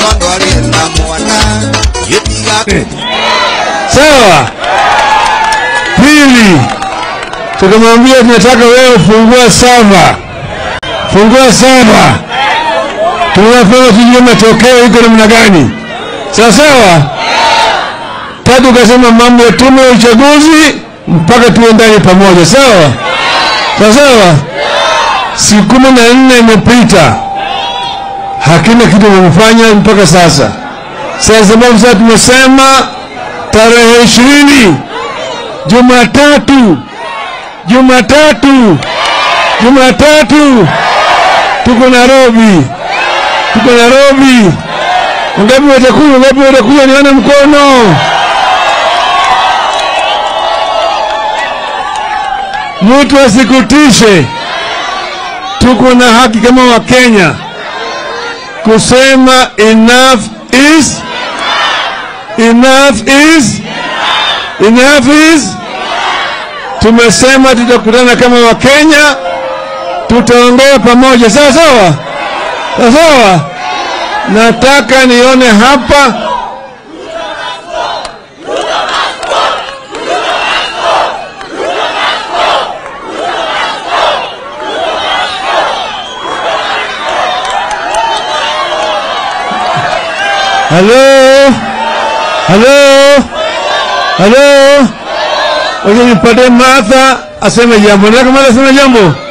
nondo arĩ na mwana gĩtiga Sawa. Pili, tukamwambia tunataka wewe fungua sava, fungua sava, tunafanya tujue matokeo iko namna gani. Sawa sawa. Tatu, ukasema mambo ya tume ya uchaguzi mpaka tuwe ndani pamoja. Sawa sawa sawa. Siku kumi na nne imepita, hakuna kitu kimefanya mpaka sasa. Sasa sababu sasa tumesema tarehe ishirini Jumatatu, Jumatatu, Jumatatu tuko Nairobi, tuko Nairobi. Ngapi watakuja? Ngapi watakuja? Nione mkono. Mtu asikutishe, tuko na haki kama Wakenya kusema enough is enough is enough is. Tumesema tutakutana kama Wakenya, tutaongea pamoja, sawa sawa sawa sawa. Nataka nione hapa Halo, halo, halo. Wacha nipate Martha aseme jambo. Nataka Martha aseme jambo.